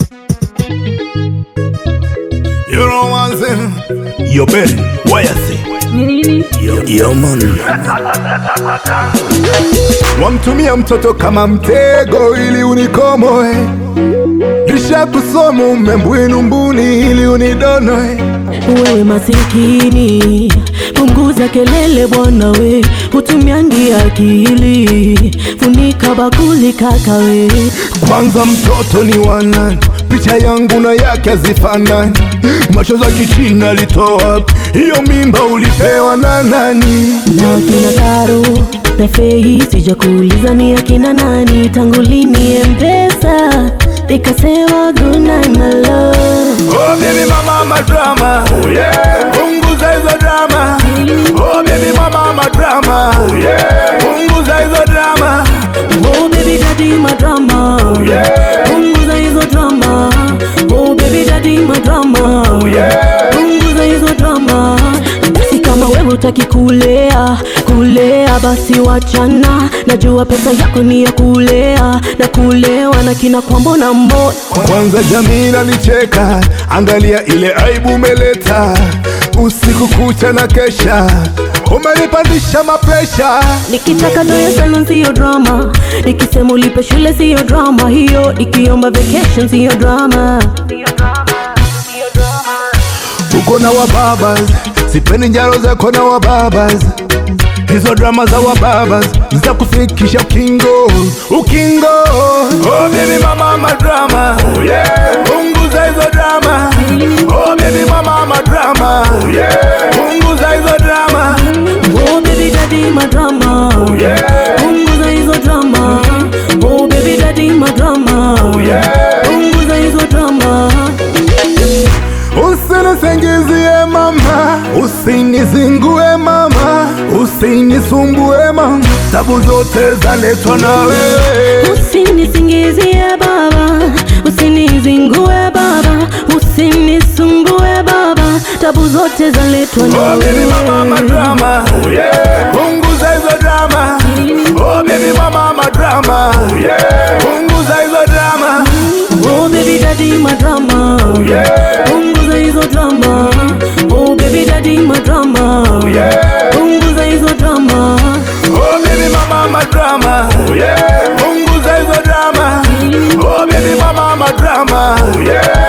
You know what I'm saying? Yo, Ben, what you say? Nini? Yo, yo man. Wamtumia mtoto kama mtego ili unikomoe, kisha kusoma umembwinu mbuni ili unidonoe. Wewe masikini, punguza kelele bwana we, hutumiangi akili, funika bakuli kaka we. Kwanza mtoto ni wanani? Picha yangu na yake hazifanani. Macho za kichina litoa hiyo mimba ulipewa na nani? Na kina Karo na Fei, sija kuuliza ni akina nani, tangu lini Mpesa nikasema good night my love. Oh baby mama madrama oh, yeah. Punguza hizo drama Oh baby mama madrama oh, yeah. Punguza hizo drama Oh baby daddy my drama, yeah. punguza hizo drama. Oh baby daddy my drama, yeah. punguza hizo drama. Basi kama wewe utaki kulea kulea, basi wachana. Najua pesa yako ni ya kulea na kulewa na kina kwambo na mbo Kwanza jamii nalicheka, angalia ile aibu umeleta usiku kucha na kesha, umenipandisha mapresha. Nikitaka doya salon siyo drama, nikisema ulipe shule siyo drama hiyo, ikiomba vacation siyo drama. Uko na wababas, sipendi njaro zako na wababas. Hizo drama za wababas zitakufikisha ukingo, ukingo. Oh baby mama madrama, oh, yeah. Punguza hizo drama. Oh baby mama madrama, oh, yeah. Punguza hizo drama. Oh baby daddy my drama, yeah. punguza hizo drama. Oh baby daddy my drama, yeah. punguza hizo drama. Usinisingizie mama, usinizingue mama, usinisumbue mama, tabu zote zaletwa na wewe. Usinisingizie baba, usinizingue baba, usinisumbue baba, tabu zote zaletwa na Oh baby mama wewe. madrama, oh yeah. Punguza hizo drama. Oh baby mama madrama, oh yeah. Punguza hizo drama. Oh baby daddy my drama, yeah. punguza hizo drama. Oh baby daddy my drama, yeah. punguza hizo drama. Oh baby mama madrama, oh yeah. Punguza hizo drama. Oh baby mama madrama, oh yeah.